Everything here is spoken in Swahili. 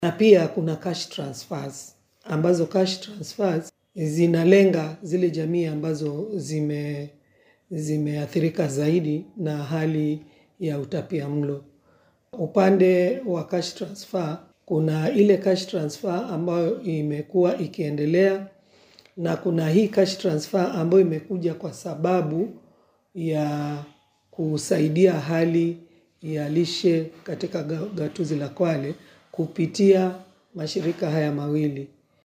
na pia kuna cash transfers ambazo cash transfers zinalenga zile jamii ambazo zime zimeathirika zaidi na hali ya utapia mlo. Upande wa cash transfer, kuna ile cash transfer ambayo imekuwa ikiendelea na kuna hii cash transfer ambayo imekuja kwa sababu ya kusaidia hali ya lishe katika gatuzi la Kwale kupitia mashirika haya mawili.